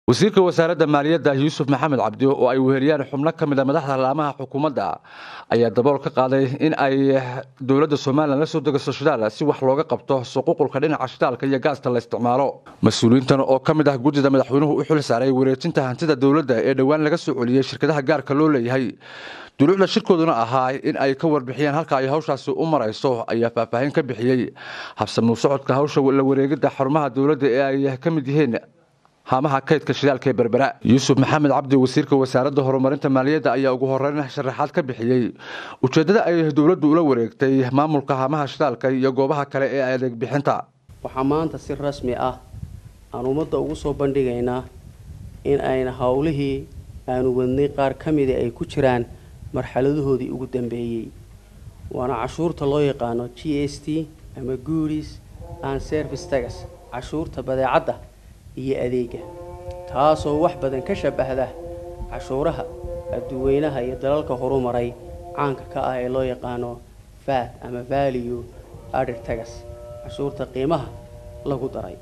wasiirka wasaaradda maaliyadda yuusuf maxamed cabdi oo ay weheliyaan xubno ka mid a madaxda laamaha xukuumadda ayaa dabool ka qaaday in ay dowladda somalilan la soo degaso shidaal si wax looga qabto suquuqulka dhinaca shidaalka iyo gaasta la isticmaalo mas-uuliyiintan oo ka mid ah guddida madaxweynuhu u xil saaray wareejinta hantida dowladda ee dhowaan laga soo celiyey shirkadaha gaarka loo leeyahay duluucda shirkooduna ahaa in ay ka warbixiyaan halka ay hawshaasi u marayso ayaa faahfaahin ka bixiyey habsamuu socodka hawsha la wareegidda xarumaha dowladda ee ay ka mid yihiin haamaha kaydka shidaalka ee berbera yuusuf maxamed cabdi wasiirka wasaaradda horumarinta maaliyadda ayaa ugu horeyn sharaxaad ka bixiyey ujeeddada ay dowladdu ula wareegtay maamulka haamaha shidaalka iyo goobaha kale ee adeeg bixinta waxaa maanta si rasmi ah aan ummadda ugu soo bandhigaynaa in ayna howlihii aanu wadnay qaar ka mida ay ku jiraan marxaladahoodii ugu dambeeyey waana cashuurta loo yaqaano g s t ama goodis and service tagas cashuurta badeecadda iyo adeega taasoo wax badan ka shabahda cashuuraha adduweynaha iyo dalalka horumaray caanka ka ah ee loo yaqaano vat ama value adir tagas cashuurta qiimaha lagu daray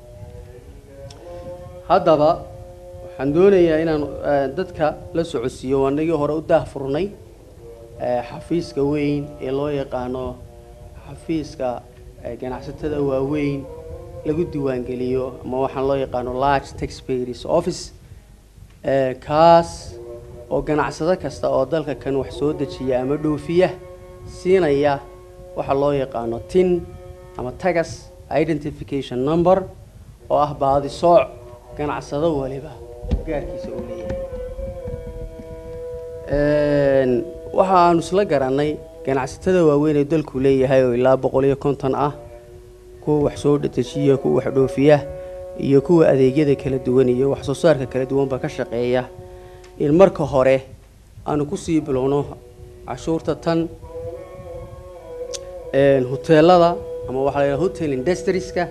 haddaba waxaan doonayaa inaan dadka la socodsiiyo anagii hore u daahfurnay xafiiska weyn ee loo yaqaano xafiiska ganacsatada waaweyn lagu diiwaangeliyo ama waxaan loo yaqaano large taxpayers office kaas oo ganacsado kasta oo dalka kan wax soo dejiya ama dhoofiya siinaya waxa loo yaqaano tin ama tagas identification number oo ah baadisooc ganacsado waliba gaarkiisa uu leeyahay waxa aanu isla garanay ganacsatada waaweyn ee dalku leeyahay oo ilaa boqol iyo konton ah kuwa wax soo dejiya kuwa wax dhoofiya iyo kuwa adeegyada kala duwan iyo wax soo saarka kala duwanba ka shaqeeya in marka hore aanu kusii bilowno cashuurta tan hoteelada ama waxaa la yidhaha hotel industrieska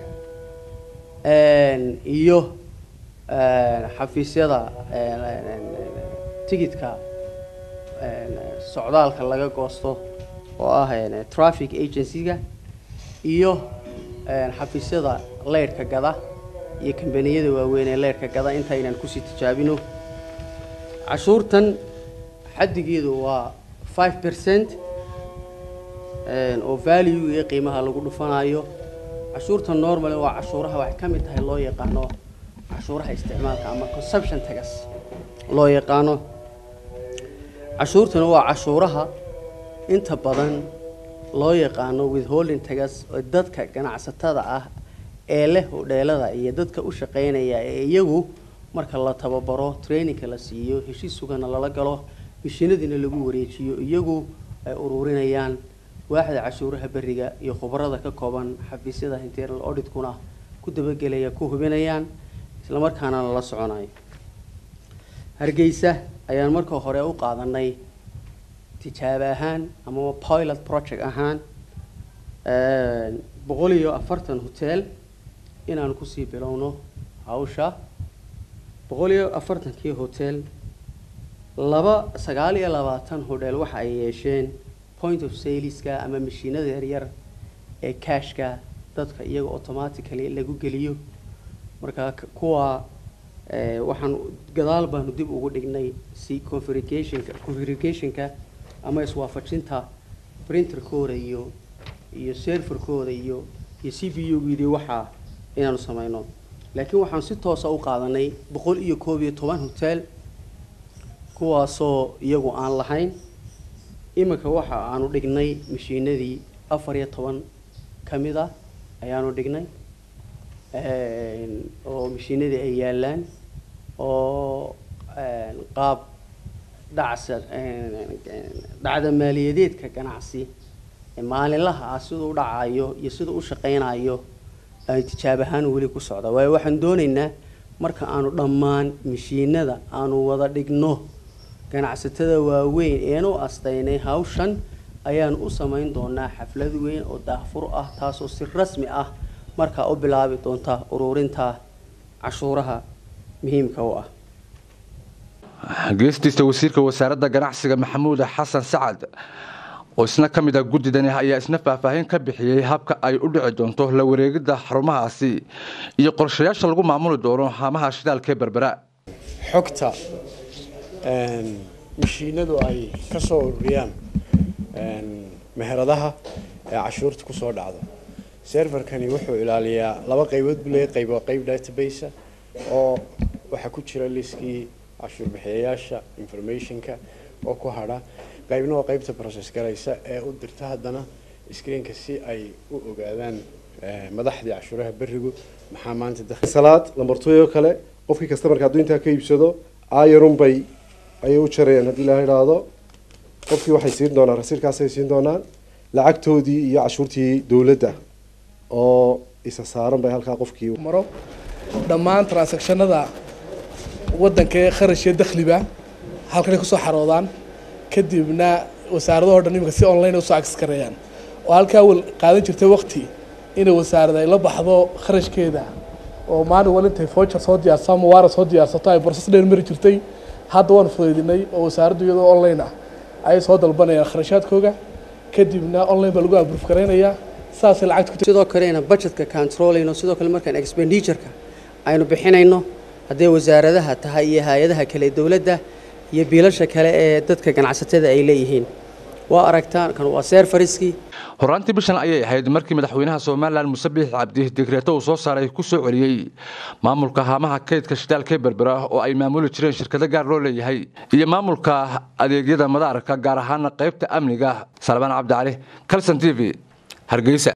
iyo xafiisyada tigidka socdaalka laga goosto oo ah traffic agency-ga iyo xafiisyada leyrhka gada iyo kambaniyada waaweyn ee leyrhka gada intaynaan kusii tijaabino cashuurtan xaddigeedu waa five percent oo value iyo qiimaha lagu dhufanayo cashuurta normal waa cashuuraha waxay ka mid tahay loo yaqaano cashuuraha isticmaalka ama consumption tagas loo yaqaano cashuurtana waa cashuuraha inta badan loo yaqaano withholding tagas oo dadka ganacsatada ah ee leh hodheelada iyo dadka u shaqaynaya ee iyagu marka la tababaro trainingka la siiyo heshiis sugana lala galo mishinadiina lagu wareejiyo iyagu ay ururinayaan waaxda cashuuraha beriga iyo khubarada ka kooban xafiisyada internal auditkuna ku dabagelaya ku hubinayaan islamarkaana lala soconayo hargeysa ayaan marka hore u qaadanay tijaabo ahaan amaba pilot project ahaan boqol iyo afartan hotel inaan kusii bilowno hawsha boqol iyo afartankii hotel laba sagaal iyo labaatan hodheel waxa ay yeesheen point of saleska ama mashiinada yaryar ee cashka dadka iyaga automatically lagu geliyo marka kuwa waxaan gadaal baanu dib ugu dhignay si configurationka configurationka ama iswaafajinta printerkooda iyo iyo serverkooda iyo iyo c b u gidi waxaa inaanu sameyno laakiin waxaan si toosa u qaadanay boqol iyo koob iyo toban hotel kuwaasoo iyagu aan lahayn iminka waxa aanu dhignay mashiinadii afar iyo toban ka mid ah ayaanu dhignay oo mashiinadii ay yaalaan oo qaab dhacsa dhacda maaliyadeedka ganacsi maalinlaha ah siduu u dhacayo iyo siduu u shaqaynayo ay tijaab ahaan weli ku socda waayo waxaan doonaynaa marka aanu dhammaan mashiinada aanu wada dhigno ganacsatada waaweyn eenu astaynay hawshan ayaanu u samayn doonaa xaflad weyn oo daahfur ah taasoo si rasmi ah markaa u bilaabi doonta ururinta cashuuraha muhiimka u ah geestiisa wasiirka wasaaradda ganacsiga maxamuud xasan sacad oo isna ka mid ah guddidani ayaa isna faahfaahin ka bixiyey habka ay u dhici doonto la wareegidda xarumahaasi iyo qorshayaasha lagu maamuli doono haamaha shidaalka ee berbera xogta mashiinadu ay ka soo ururiyaan meheradaha ee cashuurta kusoo dhacdo serverkani wuxuu ilaaliyaa laba qaybood buu leeyahay qayb waa qayb database oo waxaa ku jira liskii cashuur bixiyayaasha informationka oo ku hadha qaybna waa qaybta process garaysa ee u dirta haddana screenka si ay u ogaadaan madaxdii cashuuraha berigu maxaa maanta salaad lambartooyo kale qofkii customarka hadduu intaa ka iibsado ayarun bay ayay u jarayaan haddii la idhaahdo qofkii waxay siin doonaan rasiirkaasay siin doonaan lacagtoodii iyo cashuurtii dowladda oo isa saaran bay halkaa qofkii maro dhammaan transactionada waddanka ee kharash iyo dakhliba halkanay kusoo xaroodaan kadibna wasaaradaho dhan iminka si online usoo access gareeyaan oo halkaa wal qaadan jirtay waqti inay wasaarada ay la baxdo kharashkeeda oo maalin wal intay voucher soo diyaarsato ama waara soo diyaarsato ay process dheer mari jirtay hadda waan fudaydinay oo wasaaraddu iyadoo online ah ayay soo dalbanayaan kharashaadkooga kadibna online baa lagu abruf garaynayaa saasay lacagta sidoo kalena budgetka controlayno sidoo kale markaan expenditureka aynu bixinayno hadday wasaaradaha tahay iyo hay-adaha kale ee dowladda iyo biilasha kale ee dadka ganacsatada ay leeyihiin waa aragtaan kan waa seerfariskii horaantii bishan ayay ahayd markii madaxweynaha somalilan muse biix cabdi digreeto uu soo saaray ku soo celiyey maamulka haamaha kaydka shidaalka berbera oo ay maamuli jireen shirkado gaar loo leeyahay iyo maamulka adeegyada madaarka gaar ahaana qaybta amniga salmaan cabdicali calson t v hargeysa